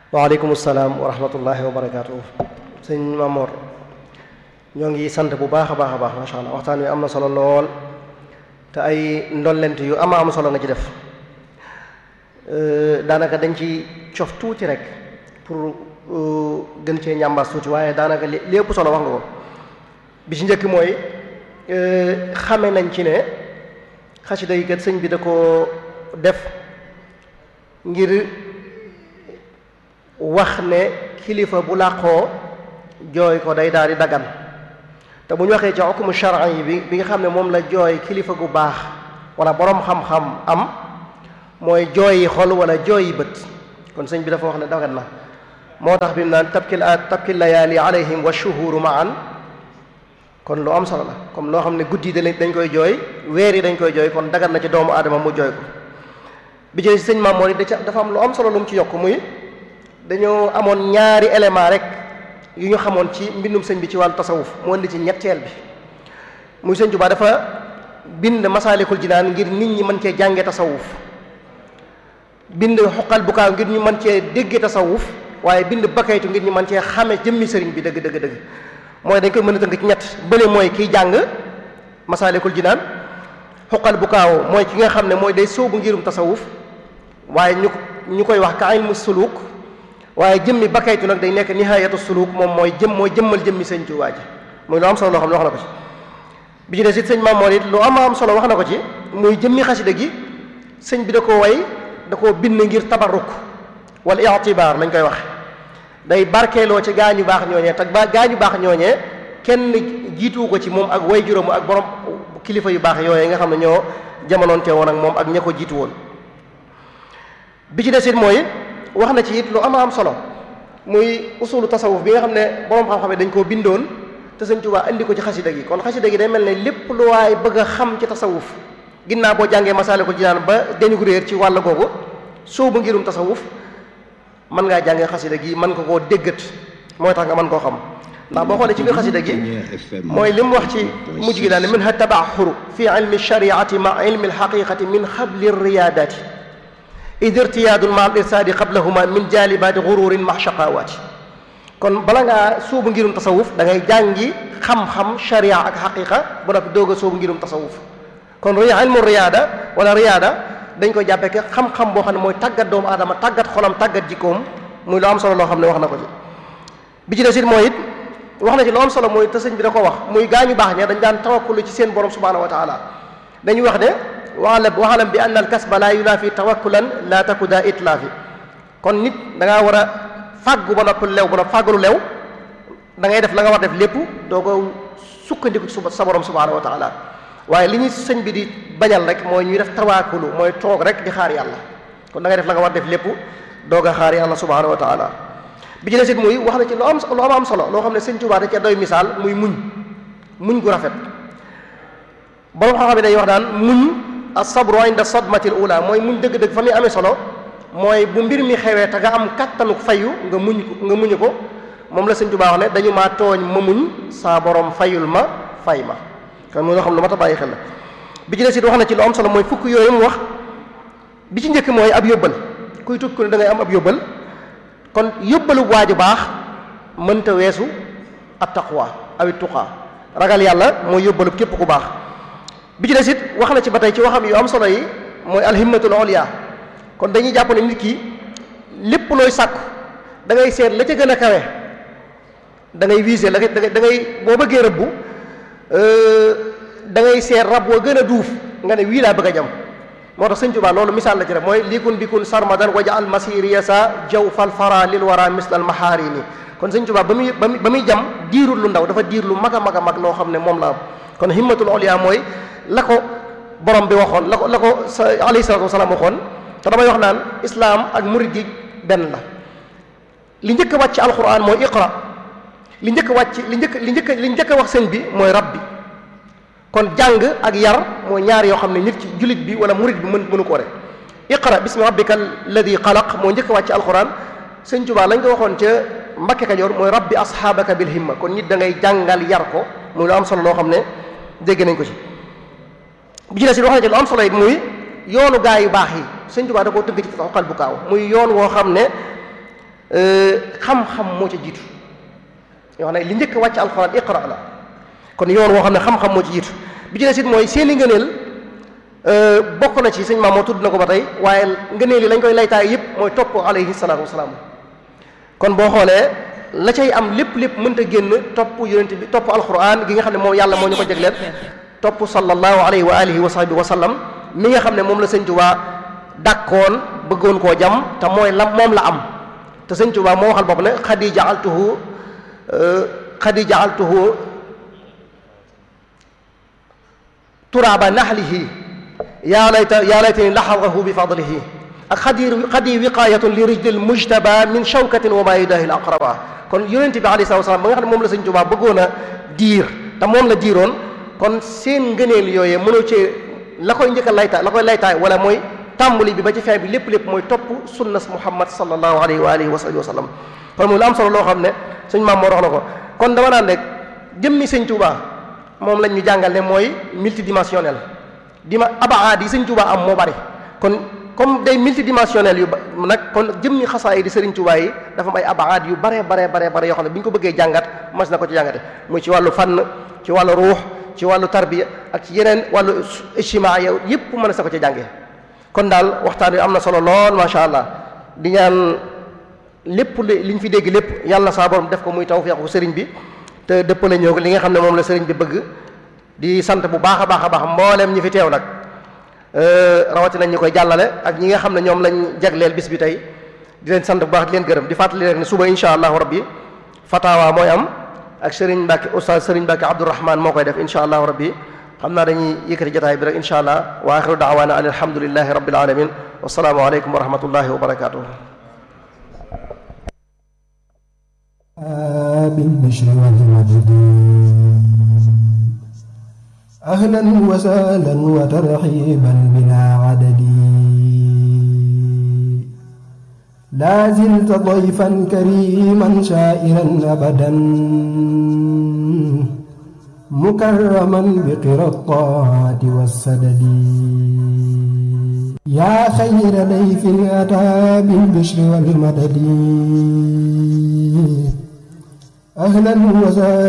waaleykum salaam wa rahmatullahi wa barakaatu sëñ Mamor ñoo ngi sant bu baax a baax a baax macha allah waxtaan wi am na solo lool te ay ndollent yu ama am solo nga ci def daanaka dañ ci cof tuuti rek pour gën cee ñàmbaas tuuti waaye daanaka li lépp solo wax nga ko bi ci njëkk mooy xame nañ ci ne xasida yi kat sëñ bi da ko def ngir wax ne kilifa bu làqoo jooy ko day daal di dagan te bu ñu waxee ci xukumu charan yi bi bi nga xam ne moom la jooy kilifa gu baax wala boroom xam-xam am mooy jooyi xol wala jooyi bët kon sëñ bi dafa wax ne dagan na moo tax bi mu naan tabkil tabkil layaali alayhim wa shuhuru maan kon lu am solo la comme loo xam ne guddi yi dañ koy jooy weer yi dañ koy jooy kon dagan na ci doomu aadama mu jooy ko bi ci sëñ Maam Mor da dafa am lu am solo lu mu ci yokk muy dañoo amoon ñaari élément rek yu ñu xamoon ci mbindum sëñ bi ci wàllu tasawuf mu indi ci ñetteel bi muy sëñ Tuubaa dafa bind masaalikul jinaan ngir nit ñi mën cee jànge tasawuf bind xoqal bu kaaw ngir ñu mën cee dégge tasawuf waaye bind bakaytu ngir ñu mën cee xame jëmmi sëriñ bi dëgg dëgg dëgg mooy dañ koy mën a tënk ci ñett bële mooy kiy jàng masaalikul jinaan xoqal bu kaaw mooy ki nga xam ne mooy day sóobu ngirum tasawuf waaye ñu ñu koy wax ka ilmu suluk waaye jëmmi bakaytu nag day nekk nihayatu suluk moom mooy jëm mooy jëmmal jëmmi sëñ Tuubaa ji muy lu am solo loo xam ne wax na ko ci bi ci des it sëñ Mamoor it lu am am solo wax na ko ci muy jëmmi xasida gi sëñ bi da ko way da koo bind ngir tabarruk wala itibaar lañ koy wax day barkeeloo ci gaañu baax ñooñee te ba gaañu baax ñooñee kenn jiituwu ko ci moom ak way juróomu ak borom kilifa yu baax yooyee nga xam ne ñoo jamonoonte woon ak moom ak ña ko jiitu woon bi ci des it mooy wax na ci it lu ama am solo muy usulu tasawuf bi nga xam ne borom xam-xam dañ koo bindoon te sëñ Tuubaa indi ko ci xasida gi kon xasida gi day mel ne lépp lu waay bëgg a xam ci tasawuf ginnaaw boo jàngee Masaalikul Jinaan ba dañu ko réer ci wàll googu soobu ngirum tasawuf mën ngaa jàngee xasida gi mën nga koo déggat mooy tax nga mën koo xam ndax boo xoolee ci biir xasida gi mooy li mu wax ci mujj gi daal ne min ha tabaxuru fi ilmi shariati ma ilmi alxaqiqati min xabli riyaadati id irtiyaadun ma al irsaadi qablahuma min jaalibaati gururin ma shaqawaati kon bala ngaa sóobu ngirum tasawuf da ngay jàngi xam-xam sharia ak xaqiqa bu noppi doog a sóobu ngirum tasawuf kon riya ilmu riyaada wala riyaada dañ koy jàppee ke xam-xam boo xam ne mooy tàggat doomu aadama tàggat xolam tàggat jikkoom muy lu am solo loo xam ne wax na ko ci bi ci des it mooy it wax na ci lu am solo mooy te sëñ bi da ko wax muy gaañu baax ña dañ daan tawakkulu ci seen borom subhanahu wa taala dañuy wax ne waalam waxalam bi anna al kasba laa yunaafi tawakkulan laa taku daa itlaafi kon nit da ngaa war a fàggu ba noppi lew ba noppi fàggalu lew da ngay def la nga war def lépp doo ko sukkandiku ci sa borom subhanahu wa taala waaye li ñuy sëñ bi di bañal rek mooy ñuy def tawaakulu mooy toog rek di xaar yàlla kon da ngay def la nga war def lépp doog a xaar yàlla subhanahu wa taala bi ci des it muy wax na ci lu am lu am am solo loo xam ne sëñ Tuubaa da ca doy misaal muy muñ muñ gu rafet borom xam-xam bi day wax daan muñ as-sabru inda sadmatil ula mooy muñ dëgg-dëgg fa muy amee solo mooy bu mbir mi xewee te nga am kattanu fayu nga muñ nga muñu ko moom la sëñ Tuubaa wax ne dañu maa tooñ ma muñ saa borom fayul ma fay ma kon muy loo xam lu mat a bàyyi xel la bi ci des it wax na ci lu am solo mooy fukk yooyu mu wax bi ci njëkk mooy ab yóbbal kuy tukki ko ne da ngay am ab yóbbal kon yóbbalu waaju baax mënta weesu at taqwa awit tuqaa ragal yàlla mooy yóbbalu képp ku baax bi ci des it wax na ci ba tey ci waxam yu am solo yi mooy alhimmatul oliya kon dañuy jàpp ne nit ki lépp looy sàkku da ngay seet la ca gën a kawe da ngay viser la da ngay boo bëggee rëbbu da ngay seet rab wa gën a duuf nga ne wii laa bëgg a jam moo tax sëñ Tuubaa loolu misaal la ci rek mooy likun bikun sarmadan waja al masiriya sa jaw fal fara lil wara misl al maharini kon sëñ Tuubaa ba muy ba muy jam diirul lu ndaw dafa diir lu mag a mag a mag loo xam ne moom la am kon himmatul oliya mooy la ko borom bi waxoon la ko la ko sa alayhi salatu wasalaam waxoon te damay wax naan islaam ak murid gi benn la li njëkk a wàcc alquran mooy iqra li njëkk a wàcc li njëkk li njëkk li njëkk a wax sëñ bi mooy rabbi kon jàng ak yar mooy ñaar yoo xam ne nit ci jullit bi wala murid bi mën mënu ko rek iqra bismi rabbika alladi xalaq moo njëkk a wàcc alquran sëñ Tuubaa lañ ko waxoon ca Mbakke Kajoor mooy rabbi asxaabaka bil himma kon nit da ngay jàngal yar ko muy lu am solo loo xam ne dégg nañ ko ci bi ci des it wax na ci lu am solo it muy yoonu gaa yu baax yi sëñ Tuubaa da koo tëgg ci xoqal bu kaaw muy yoon woo xam ne xam-xam moo ca jiitu yoo xam ne li njëkk wàcc alxuraan iqra la kon yoon woo xam ne xam-xam moo ci jiitu bi ci des it mooy seeni ngëneel bokk na ci sëñ maam moo tudd na ko ba tey waaye ngëneel yi lañ koy laytaay yëpp mooy topp alayhi salaatu wasalaam kon boo xoolee la cay am lépp lépp mënta génn topp yonent bi topp alquran gi nga xam ne moom yàlla moo ñu ko jagleel topp sallallahu alayhi wa alihi wa sahbihi wa sallam mi nga xam ne moom la sëñ Tuubaa dàkkoon bëggoon koo jam te mooy la moom la am te sëñ Tuubaa moo waxal bopp ne xadi jaaltuhu xadi jaaltuhu turaaba naxlihi yaa layta yaa laytani laxadahu bi fadlihi ak xadi xadi wiqaayatun li rijlil mujtaba min shawkatin wa maa yudaahi l aqraba kon yonent bi alayhi salaatu wasalaam ba nga xam ne moom la sëñ Tuubaa bëggoon a diir te moom la diiroon kon seen ngëneel yooyee mënoo cee la koy njëkk a laytaay la koy laytaay wala mooy tàmbali bi ba ci fin bi lépp lépp mooy topp sunnas muhammad sallallahu alayhi wa alihi wa sahbihi wa sallam kon muy lu am solo loo xam ne suñ maam moo wax na ko kon dama naan rek jëmmi sëñ Tuubaa moom lañ ñu jàngal ne mooy multidimensionnel dima abaad yi sëñ Tuubaa am moo bari kon comme day multidimensionnel yu ba nag kon jëmmi xasaay di sëriñ Tuubaa yi dafa am ay abaad yu bare bare bare bare yoo xam ne bu ñu ko bëggee jàngat mas na ko ci jàngate muy ci wàllu fànn ci wàllu ruux ci wàllu tarbiya ak ci yeneen wàllu ijtimaa yow yëpp mën na sa ko ci jàngee kon daal waxtaan wi am na solo lool macha allah di ñaan lépp li ñu fi dégg lépp yàlla saa borom def ko muy tawfeexu sëriñ bi te dëppale ñëw li nga xam ne moom la sëriñ bi bëgg di sant bu baax a baax a baax mbooleem ñi fi teew nag rawatina ñi koy jàllale ak ñi nga xam ne ñoom lañ jagleel bis bi tey di leen sant bu baax di leen gërëm di fàttali rek ne suba insha allahu rabbi fatawa mooy am ak sëriñ Mbàkke oustaz sëriñ Mbàkke Abdourahman moo koy def insha allahu rabbi xam naa dañuy yëkkati jotaay bi rek insha allah wa axiru daawaana an alhamdulillahi rabbil alamin wasalaamu aleykum wa rahmatullahi wa barakatuh بالبشر والمجد أهلا وسهلا وترحيبا بلا عدد لا زلت ضيفا كريما شائرا أبدا مكرما بقرى الطاعة والسدد يا خير ضيف أتى بالبشر والمدد أهلا وسهلا